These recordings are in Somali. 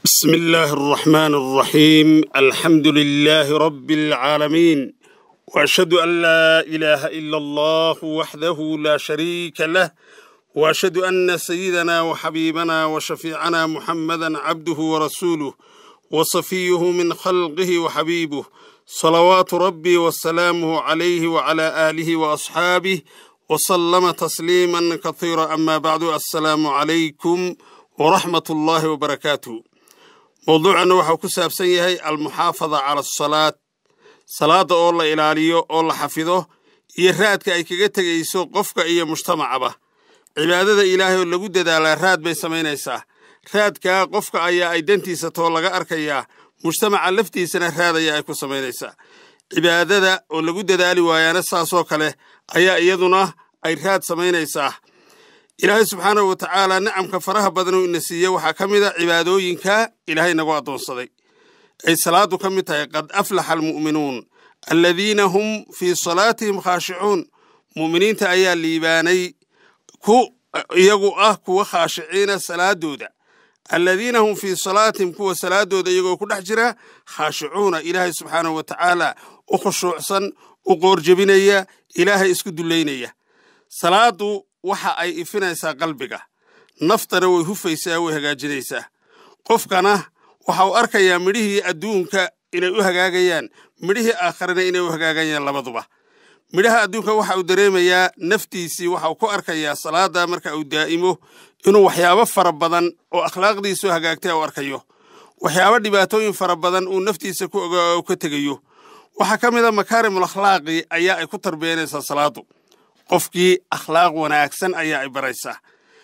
بسم الله الرحمن الرحيم الحمد لله رب العالمين واشهد ان لا اله الا الله وحده لا شريك له واشهد ان سيدنا وحبيبنا وشفيعنا محمدا عبده ورسوله وصفيه من خلقه وحبيبه صلوات ربي وسلامه عليه وعلى اله واصحابه وسلم تسليما كثيرا اما بعد السلام عليكم ورحمه الله وبركاته mowduucanna waxau ku saabsan yahay almuxaafada cala asalaad salaadda oo la ilaaliyo oo la xafido iyo raadka ay kaga tegayso qofka iyo mujtamacaba cibaadada ilaahay oo lagu dadaalaa raad bay samaynaysaa raadkaa qofka ayaa ay dantiisa too laga arkayaa mujtamaca laftiisana raad ayaa ay ku samaynaysaa cibaadada oo lagu dadaali waayaana saasoo kale ayaa iyaduna ay raad samaynaysaa ilaahay subxaanahu wa tacaala nicamka faraha badan uu ina siiye waxaa ka mid a cibaadooyinka ilaahay nagu addoonsaday ay salaadu ka mid tahay qad aflaxa almu'minuun aladiina hum fii salaatihim khaashicuun mu'miniinta ayaa liibaanay ku iyagu ah kuwa khaashiciina salaadooda aladiina hum fii salaatihim kuwa salaadooda iyagoo ku dhex jira khaashicuuna ilaahay subxaanahu wa tacaala u khushuucsan u qoorjebinaya ilaahay isku dullaynaya salaadu waxa ay ifinaysaa qalbiga naftana way hufaysaa way hagaajinaysaa qofkana waxa uu arkayaa midhihii adduunka inay u hagaagayaan midhihii aakharana inay u hagaagayaan labaduba midhaha adduunka waxa uu dareemayaa naftiisii waxa uu ku arkayaa salaada marka uu daa'imo inuu waxyaabo fara badan oo akhlaaqdiisu hagaagtay u arkayo waxyaabo dhibaatooyin fara badan uu naftiisa ku ogaa u ka tegayo waxaa ka mid a makaarimul akhlaaqi ayaa ay ku tarbiyanaysaa salaadu qofkii akhlaaq wanaagsan ayaa ay baraysaa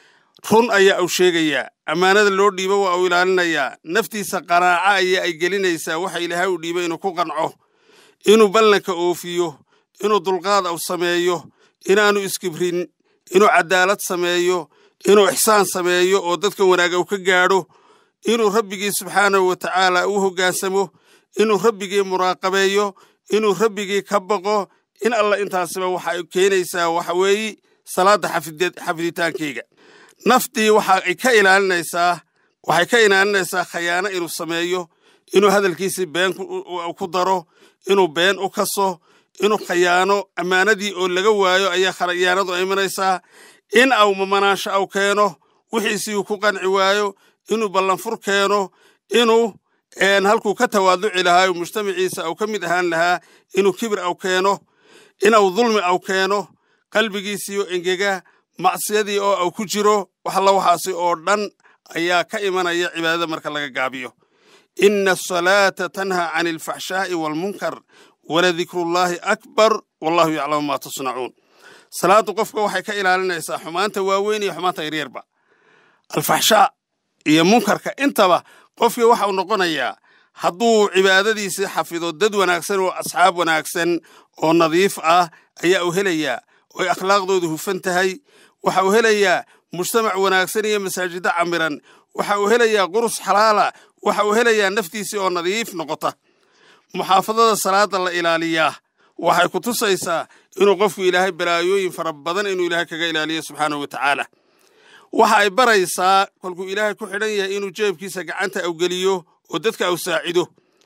run ayaa uu sheegayaa ammaanada loo dhiibo waa uu ilaalinayaa naftiisa qanaaco ayaa ay gelinaysaa waxa ilaahay uu dhiibay inuu ku qanco inuu ballanka oofiyo inuu dulqaad u sameeyo inaanu iskibrin inuu cadaalad sameeyo inuu ixsaan sameeyo oo dadka wanaaga uu ka gaadho inuu rabbigii subxaanahu wa tacaala u hoggaansamo inuu rabbigii muraaqabeeyo inuu rabbigii ka baqo in alla intaasiba waxa ay keenaysaa waxa weeye salaadda xafiditaankeyga naftii waxa ay ka ilaalinaysaa waxay ka ilaalinaysaa khayaano inuu sameeyo inuu hadalkiisii been ku daro inuu been u kaso inuu khayaano ammaanadii oo laga waayo ayaa khayaanadu imanaysaa in au mamanaansho au keeno wixiisii uu ku qanci waayo inuu ballanfur keeno inuu halkuu ka tawaaduci lahaa mujtamaciisa au ka mid ahaan lahaa inuu kibir au keeno inuu dulmi au keeno qalbigiisii oo engega macsiyadii oo au ku jiro waxalla waxaasi oo dhan ayaa ka imanaya cibaadada marka laga gaabiyo ina asalaata tanha can alfaxshaa'i waalmunkar waladikrullaahi akbar wallahu yaclamu maa tasnacuun salaaddu qofka waxay ka ilaalinaysaa xumaanta waaweyn iyo xumaanta yaryarba alfaxshaa iyo munkarka intaba qofkii waxa uu noqonayaa hadduu cibaadadiisii xafido dad wanaagsan oo asxaab wanaagsan oo nadiif ah ayaa uu helayaa oy akhlaaqdoodu hufan tahay waxa uu helayaa mujtamac wanaagsan iyo masaajiddo camiran waxa uu helayaa qurus xalaala waxa uu helayaa naftiisii oo nadiif noqota muxaafadada salaada la ilaaliyaa waxay ku tusaysaa inuu qofku ilaahay balaayooyin fara badan inuu ilaahay kaga ilaaliyo subxaanahu wa tacaala waxa ay baraysaa kolkuu ilaahay ku xidhan yahay inuu jeebkiisa gacanta awgeliyo oo dadka au saacido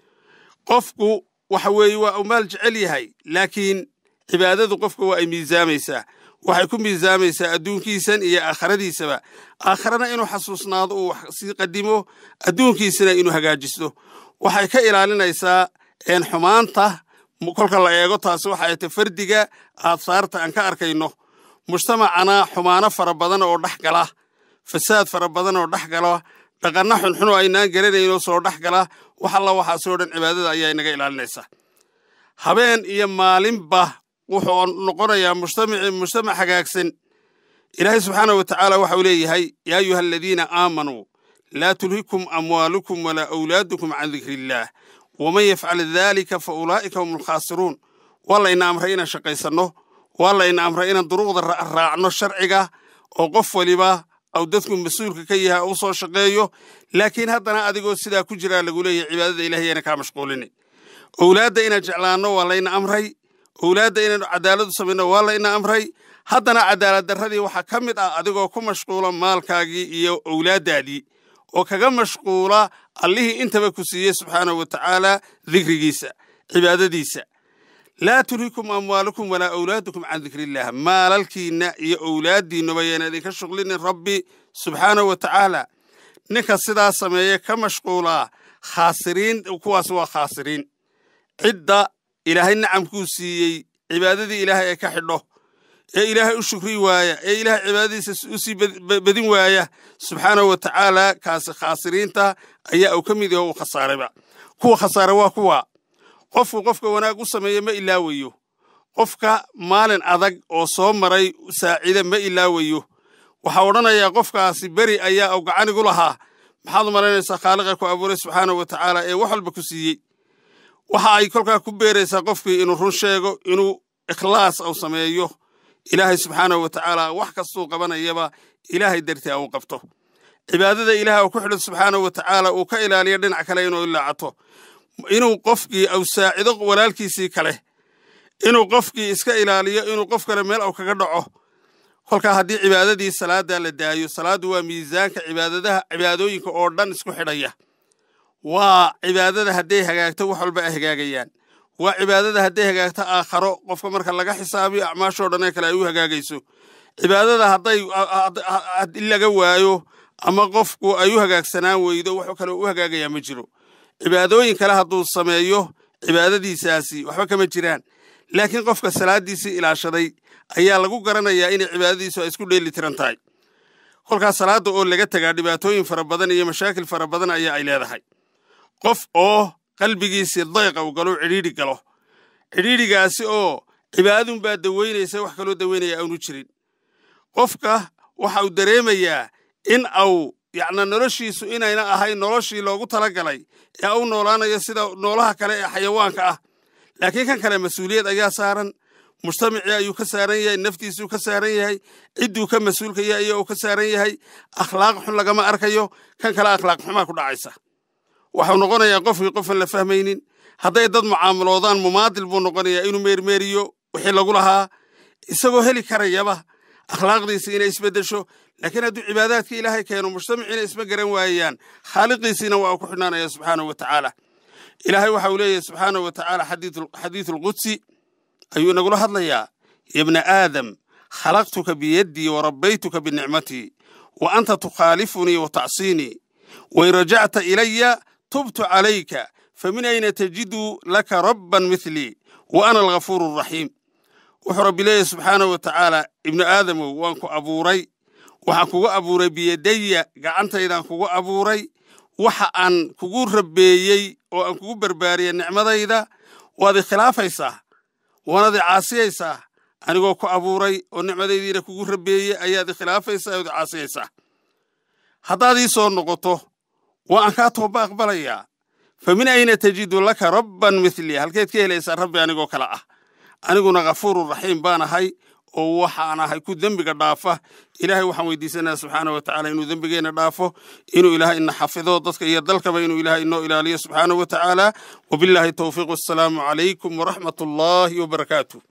qofku waxa weeye waa uu maal jecel yahay laakiin cibaadadu qofka waa ay miisaamaysaa waxay ku miisaamaysaa adduunkiisan iyo aakhiradiisaba aakharana inuu xasuusnaado uu wax sii qadimo adduunkiisana inuu hagaajisto waxay ka ilaalinaysaa xumaanta kolka la eego taasi waxay ta fardiga aadsaarta aan ka arkayno mujtamacana xumaano fara badan oo dhex gala fasaad fara badan oo dhex gala dhaqanno xunxun oo aynaan garanaynoo soo dhex gala wax alla waxaasoo dhan cibaadada ayaa inaga ilaalinaysaa habeen iyo maalinba wuxuu noqonayaa mujtamacii mujtamac hagaagsan ilaahay subxaanah wa tacaala waxa uu leeyahay yaa ayuha aladiina aamanuu laa tulhikum amwaalukum walaa awlaadukum can dikri illaah waman yafcal daalika fa ulaa'ika hum alkhaasiruun waa layna amray inaan shaqaysanno waa layna amray inaan duruuqda raacno sharciga oo qof waliba au dadku mas-uulka ka yahay u soo shaqeeyo laakiin haddana adigoo sidaa ku jiraa lagu leeyahay cibaadada ilahay yana kaa mashquulini owlaadda inaan jeclaanno waa layna amray owlaadda inaynu cadaaladu samayno waa layna amray haddana cadaalad darradii waxaa ka mid ah adigoo ku mashquula maalkaagii iyo owlaaddaadii oo kaga mashquula allihii intaba ku siiyey subxaanahu wa tacaala dikrigiisa cibaadadiisa laa tulhikum amwaalukum walaa awlaadukum can dikriillah maalalkiinna iyo owlaaddiinnuba yayna idinka shuqlinin rabbi subxaanahu wa tacaala ninka sidaa sameeye ka mashquulaa khaasiriin kuwaas waa khaasiriin cidda ilaahay nacamkuu siiyey cibaadadii ilaahay ee ka xidho ee ilaahay u shukri waaya ee ilaahay cibaadadiisa u sii badin waaya subxaanahu wa tacaala kaasi khaasiriinta ayaa uu ka mid yaho uu khasaarayba kuwa khasaare waa kuwa qofku qofka wanaag u sameeye ma ilaawayo qofka maalin adag oo soo maray saacida ma ilaawayo waxaa odhanayaa qofkaasi beri ayaa u gacanigu lahaa maxaad u malaynaysaa khaaliqa ku abuuray subxaanahu wa tacaala ee wax walba ku siiyey waxa ay kolkaa ku beeraysaa qofkii inuu run sheego inuu ikhlaas au sameeyo ilaahay subxaanahu wa tacaala wax kastuu qabanayaba ilaahay dartii uu qabto cibaadada ilaah uu ku xidho subxaanahu wa tacaala uu ka ilaaliyo dhinac kale inuu ilaacato inuu qofkii au saacido walaalkiisii kale inuu qofkii iska ilaaliyo inuu qof kale meel au kaga dhaco kolkaa haddii cibaadadii salaada la daayo salaaddu waa miisaanka cibaadadaha cibaadooyinka oo dhan isku xidhaya waa cibaadada hadday hagaagto wax walba ay hagaagayaan waa cibaadada hadday hagaagto aakharo qofka marka laga xisaabiyo acmaashoo dhan ee kale ay u hagaagayso cibaadada hadday laga waayo ama qofku ay u hagaagsanaan weydo wax kale u hagaagayaa ma jiro cibaadooyin kale hadduu sameeyo cibaadadiisaasi waxba kama jiraan laakiin qofka salaaddiisii ilaashaday ayaa lagu garanayaa inay cibaadadiisu ay isku dheeli tiran tahay kolkaas salaadda oo laga tegaa dhibaatooyin fara badan iyo mashaakil fara badan ayaa ay leedahay qof oo qalbigiisii dayqa uu galo cidhiidhi galo cidhiidhigaasi oo cibaadadunbaa daweynaysa wax kaloo daweynaya aanu jirin qofka waxa uu dareemayaa in au yacna noloshiisu inayna ahayn noloshii loogu talagalay ee u noolaanayo sida noolaha kale ee xayawaanka ah laakiin kan kale mas-uuliyad ayaa saaran mujtamacii ayuu ka saaran yahay naftiisuu ka saaran yahay cidduu ka mas-uulka yahay ayaa uu ka saaran yahay akhlaaq xun lagama arkayo kan kale akhlaaq xumaa ku dhacaysa waxuu noqonayaa qofkii qofan la fahmaynin hadday dad mucaamaloodaan mumaadil buu noqonayaa inuu meermeeriyo wixii lagu lahaa isagoo heli karayaba akhlaaqdiisi inay isbeddesho laakiin hadduu cibaadaadkii ilaahay keeno mujtamaciina isma garan waayaan khaaliqiisiina waa uu ku xidhnaanaya subxaanahu wa tacaala ilaahay waxa uu leeyahay subxaanahu wa tacaala xadiidu alqudsi ayuu inagula hadlayaa ya bna aadam khalaqtuka biyaddii wa rabbaytuka binicmatii wa anta tukhaalifunii wa tacsiinii wain rajacta ilaya tubtu calayka famin ayna tajidu laka rabban mithlii wa ana alghafuuru araxiim wuxuu rabbi leeyahy subxaanahu wa tacaala ibnu aadamow waan ku abuuray waxaan kugu abuuray biyadaya gacantaydaan kugu abuuray waxa aan kugu rabbeeyey oo aan kugu barbaariyey nicmadayda waad ikhilaafaysaa waanaad icaasiyaysaa anigoo ku abuuray oo nicmadaydiina kugu rabbeeyey ayaad ikhilaafaysaa ood icaasiyaysaa haddaad ii soo noqoto waa aan kaa tooba aqbalayaa fa min ayna tajidu laka rabban mithlii halkeed ka helaysaa rabbi anigoo kale ah aniguna khafuurun raxiim baan ahay oo waxaan ahay ku dembiga dhaafa ilaahay waxaan weydiisanaya subxaana wa tacaala inuu dembigeenna dhaafo inuu ilaahay ina xafido dadka iyo dalkaba inuu ilaahay inoo ilaaliyo subxaana wa tacaala wabilaahi towfiiq wassalaamu calaykum waraxmat ullaahi wabarakaatu